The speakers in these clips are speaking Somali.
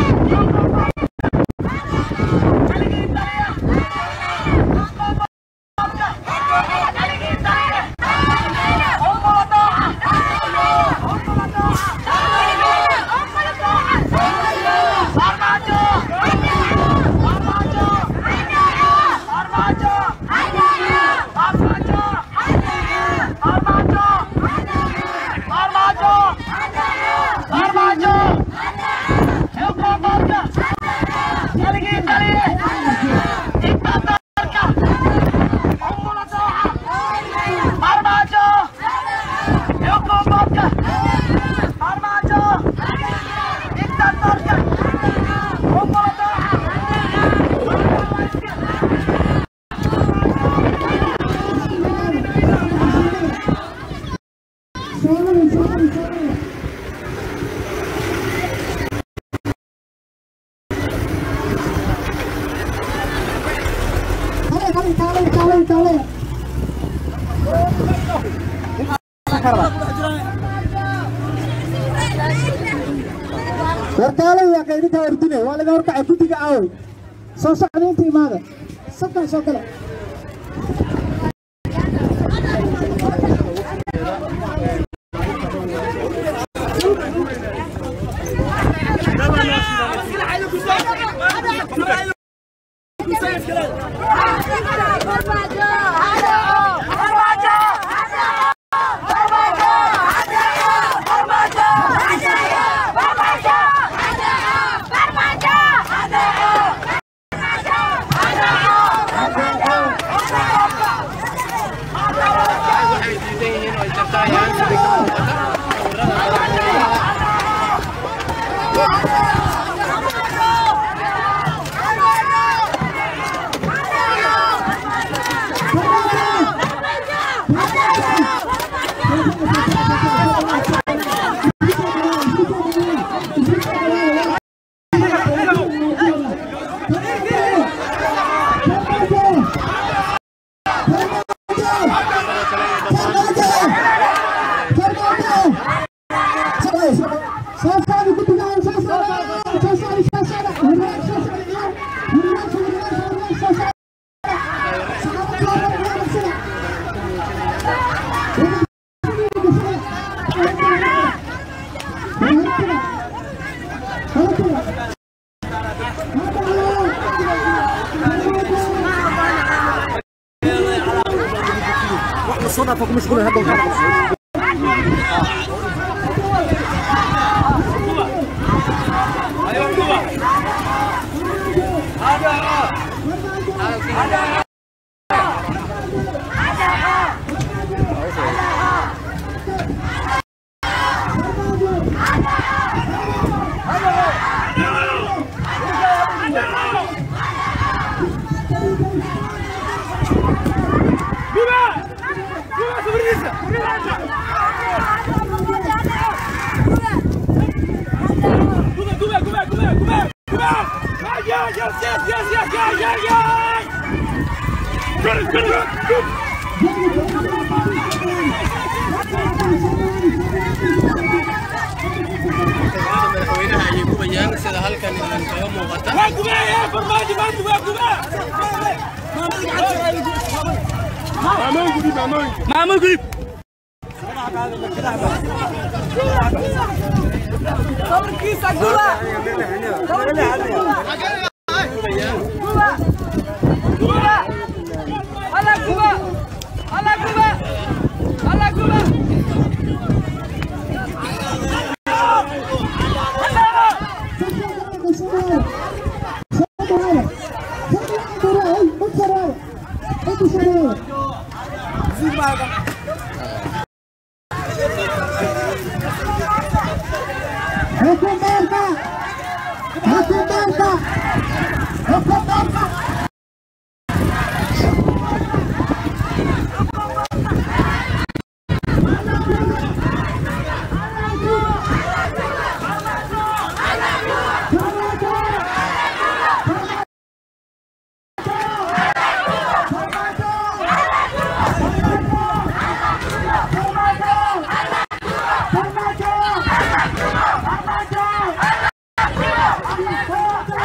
warkaalo waa qaydinta ordine waa laga horkacay guddiga aaway soo socda inta imaada sabkan soo gala madaxweynaha ayay gubayaan sida halkan kaga muuqata maamul gudub Hukumarka! Hukumarka! Hukumarka! Farmajo! Farmajo!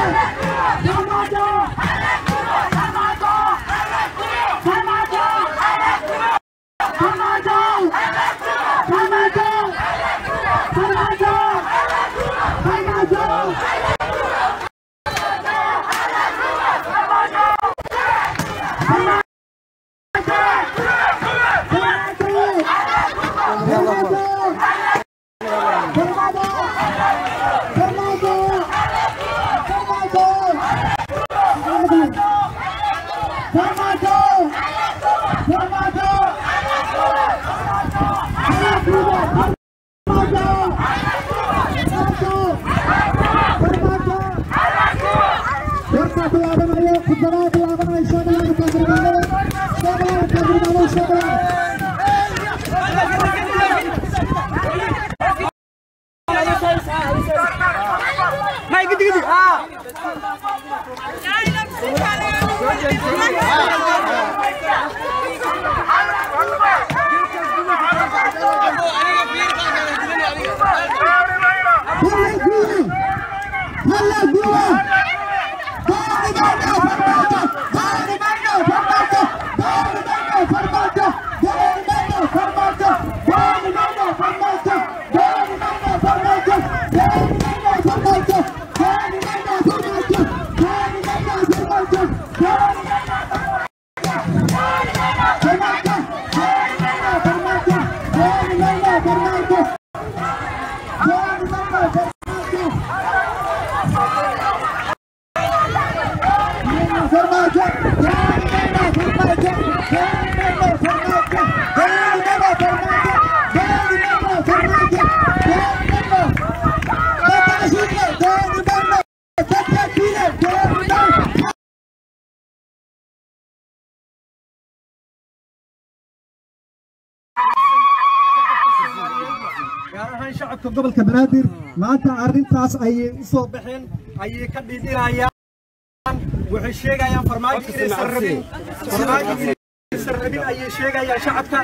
gaar ahaan shacabka gobolka banaadir maanta arrintaas ayay u soo baxeen ayay ka dhidhinayaan waxay sheegayaan farmaajo inaysan rabin farmaajo inaysan rabin ayay sheegayaan shacabka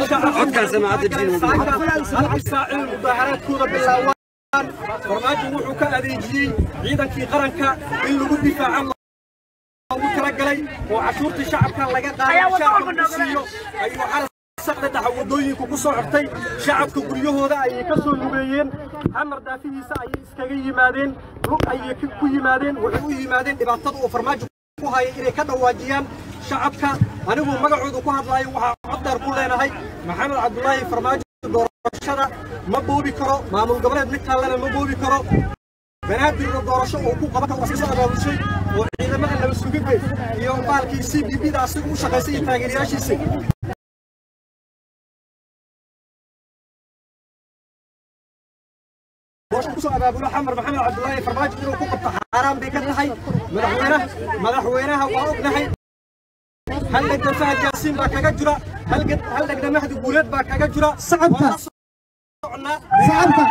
halka saacil mudaaharaadkooda bilaawaan farmaajo wuxuu ka adeejiyey ciidankii qaranka in lagu difaaco loogu talagalay oo cashuurtii shacabka laga qaaday shacabka lagu siiyo ayuu xalas saqda dhaxa wadooyinku ku soo xirtay shacabka guryahooda ayay ka soo lugeeyeen xamar daafihiisa ayay iskaga yimaadeen lug ayay ku yimaadeen waxay u yimaadeen dhibaatada uu farmaajo ku haya inay ka dhawaajiyaan shacabka anigu magacooda ku hadlaayo waxaa coddeer ku leenahay maxamed cabdulaahi farmaajo doorashada ma boobi karo maamul goboleed mid kallena ma boobi karo banaadirna doorasho uu ku qaban karo soo abaabushay oo ciidamada laba sugidde iyo baalkii c b b da asiga u shaqaysay iyo taageerayaashiisa kusoo abaabulo xamar maxamed cabdulaahi farmaajo inuu ku qabto xaaraan bay ka tahay madaxweynaha madaxweynaha waa ognahay hal dhegna fahad yaasiin baa kaga jira hal dhegna mahdi guuleed baa kaga jira Shacabka. socnaa Shacabka.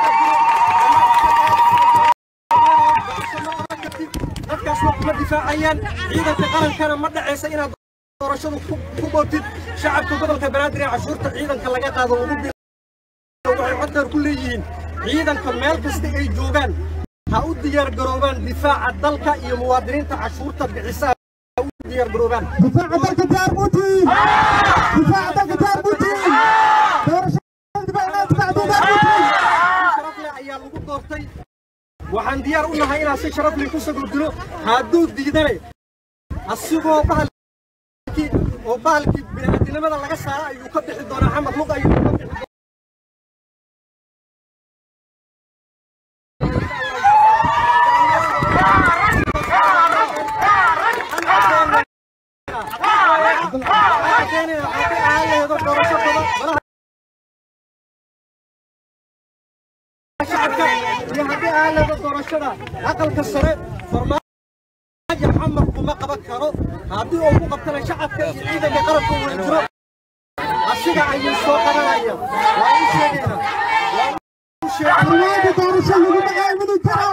dadkaas wax kuma difaacayaan ciidanka qarankana ma dhacaysa inaad doorashadu ku- ku bootid shacabka gobolka banaadir ee cashuurta ciidanka laga qaado ugu bi waxay coddeer ku leeyihiin ciidanka meel kasta ay joogaan ha u diyaar garoobaan difaaca dalka iyo muwaadiniinta cashuurta bixisa ha u diyaar garoobaan difaaca dalka diyaar buutiin difaaca dalka diyaar buutiin doorashada difaaca difaaca diyaar buutiin sharaf leh ayaa lagu doortay waxaan diyaar u nahay inaan si sharaf leh ku sagoodino hadduu diidane asigoo bahalkii oo bahalkii bini'aadinimada laga saara ayuu ka bixi doonaa xamad lug ayuu ka bixi doonaa shacabka iyo haddii aan leedo doorashada aqalka sare farmaajo xamar kuma qaban karo haddii uu ku qabtana shacabka iyo ciidanka qarabka wada jiro asiga ayuu soo qabanaya waa u sheegaynaa waa u sheegaynaa farmaajo doorasho laguma aamini karo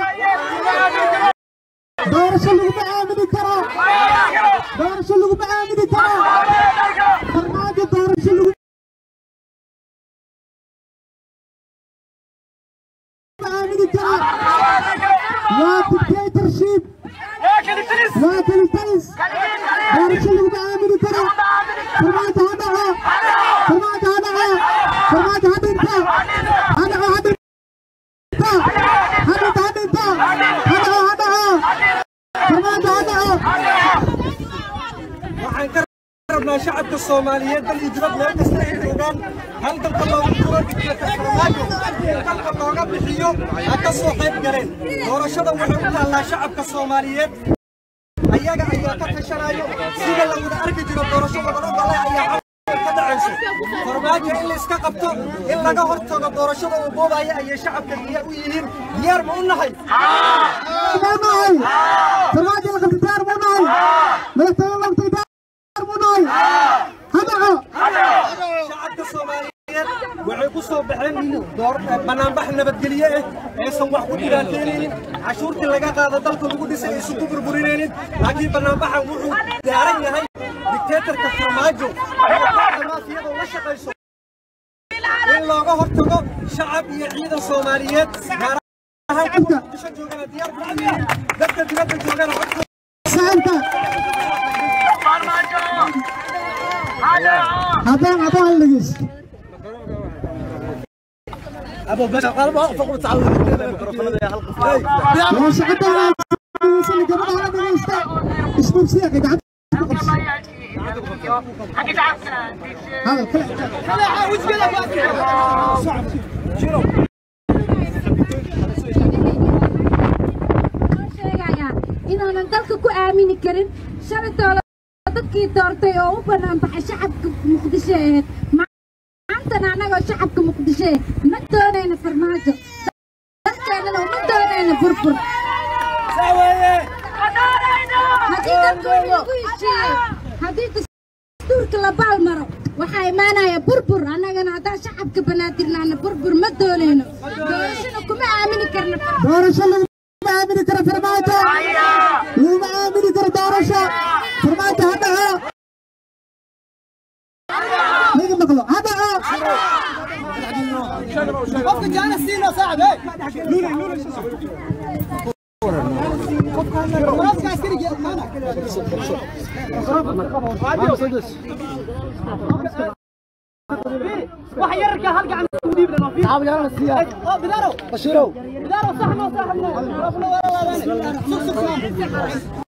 doorasho laguma aamini karo doorasho laguma aamini karo farmaajo doorasho laguma aamini karo waa dictatorship rabnaa shacabka soomaaliyeed dal iyo dibad meel kasta ay joogaan hal dalka loogu jiro diktatornimaayo in dalka looga bixiyo ha ka soo qayb galeen doorashada waxay u taallaa shacabka soomaaliyeed ayaga ayaa ka tashanayo sida la wada arki jiro doorasho wadano gale ayaa ka dhacayso farmaajo in la iska qabto in laga hortago doorashada uu boobaya ayay shacabka diyaar u yihiin diyaar ma u nahay munahay farmaajo la qabtay diyaar munahay madaxtooye la qabtay diyaar munahay hadaco shacabka soomaaliyeed waxay ku soo baxeen door banaanbax nabadgelye ah aysan wax ku dhibaataynaynin cashuurtii laga qaada dalka lagu dhisay aysan ku burburinaynin laakiin banaanbaxan wuxuu daaran yahay dictatorka farmaajo maafiyada la shaqayso in looga hortago shacab iyo ciidan soomaaliyeed gaar ahaan kuwa muqdisho joogana diyaar ku yihiin dadka dibadda joogana codkooda saxanka haddaan haddaan dhegeyst waa shaqada dhegeysan gabadha la dhegeysta isbuubsiya gacanta ku qabsi hadal kale sheegayaa inaanan dalka ku aamini karin shalaytoola dadkii doortay oo u bannaan baxay shacabka muqdisho ahayd maantana annagoo shacabka muqdisho eh ma doonayna farmaajo dalkeennana uma doonayna burbur haddii dadkooda lagu heshiiyey haddii dastuurka la baalmaro waxaa imaanaya burbur annagana haddaan shacabka banaadirnaana burbur ma doonayno doorashana kuma aamini karna doorasho laguma aamini karo farmaajo laguma aamini karo doorasho farmaajo ha dhaco laga maqlo ha dhaco Bashirow.